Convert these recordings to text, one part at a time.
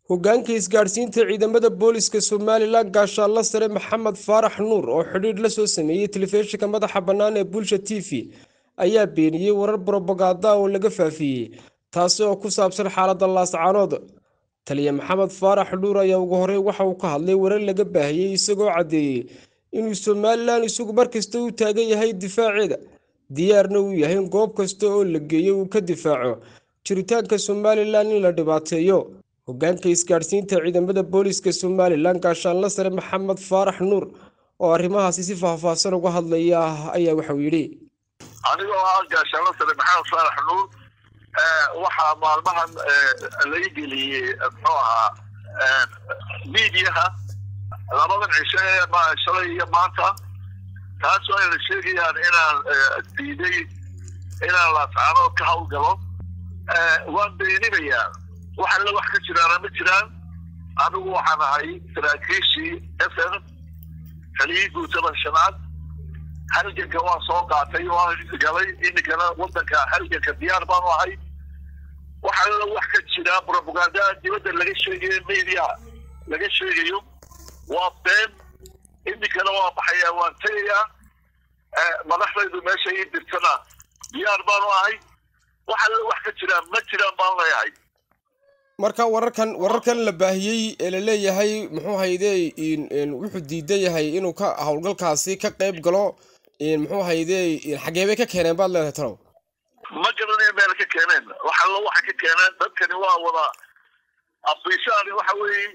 hoggaanka isgaadhsiinta ciidamada booliska somalilan gaashaanla sare maxamed faarax nuur oo xidhiidh la soo sameeyey telefishinka madaxa bannaan ee bulsha t v ayaa beeniyey warar brobaganda oo laga faafiyey taasi oo ku saabsan xaaladda laascaanood taliya maxamed faarax nuur ayaa ugu horey waxa uu ka hadlay warar laga baahiyey isagoo caddeeyey inuu somalilan isagu markasta u taagan yahay difaaceeda diyaarna uu yahay in goob kasta oo la geeyo uu ka difaaco jiritaanka somalilan in la dhibaateeyo hoggaanka isgaadhsiinta ciidamada booliska somalilan gaashaanla sare maxamed faarax nuur oo arrimahaasi si faahfaahsan uga hadlaya ayaa waxauu yidhi anigoo ah gaashaanla sare maxamed faarax nuur waxaa maalmahan laga geliyey muxuu ahaa miidiyaha labadan cisho ee shalay iyo maanta taasoo ayna sheegayaan inaan diiday inaan laascaanood ka hawlgalo waan beeninayaa wax alle wax ka jiraana ma jiraan anigu waxaan ahay saraakiishii s n taliyii guutada shanaad halganka waan soo qaatay waan galay iminkana wadanka halganka diyaar baanu ahay wax alle wax ka jira propaganda dibadda laga sheegayo media laga sheegayo waa been iminkana waa baxayaa waan tegayaa madaxdaydu meesha ii dirtana diyaar baanu ahay wax alle wax ka jiraan ma jiraan baan leeyahay marka wararkan wararkan la baahiyey ee la leeyahay muxuu hayde wuxuu diidan yahay inuu ka howlgalkaasi ka qayb galo muxuu hayde xagee bay ka keeneen baad leedahay talow ma garanayo meel ka keeneen wax allo waxay ka keeneen dadkani waa wada afishaani waxa weeye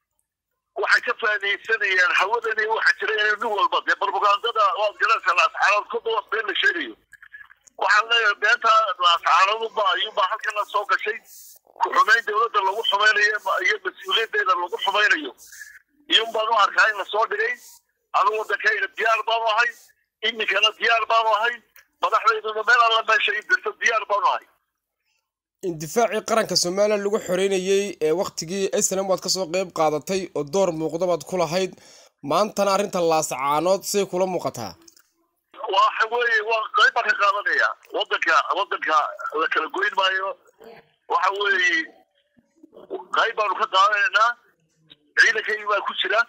waxay ka faadaysanayaan hawadani waxa jira in nin walba dee propagandada waad garanaysaa laascaanood kudawas been la sheegayo waxaan leeyahay beenta laascaanoodunba ayuunbaa halkana soo gashay ku-xumayn dawladda lagu xumaynayo iyo mas-uuliyaddeeda lagu xumaynayo iyun baan u arkaa in lasoo dhigay anigu waddankayga diyaar baanu ahay iminkana diyaar baanu ahay madaxdayduna meel alla meesha i dirto diyaar baanu ahay indifaacii qaranka somalilan lagu xoreynayey ee waktigii islam waad kasoo qeyb qaadatay oo door muuqda baad ku lahayd maantana arrinta laascaanood say kula muuqataa waxa weeye waa qayb baan ka qaadanaya wadanka wadanka la kala goyn maayo waxa weeye qayb baanu ka qaadanaynaa ciidankaygi baa ku jira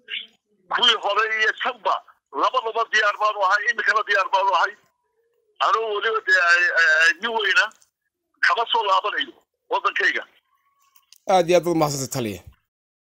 kuwii hore iyo tanba labadaba diyaar baanu ahay iminkana diyaar baanu ahay anugu weliba dee nin weyna kama soo laabanayo waddankayga aada iyo aad baad umahadsantay taliya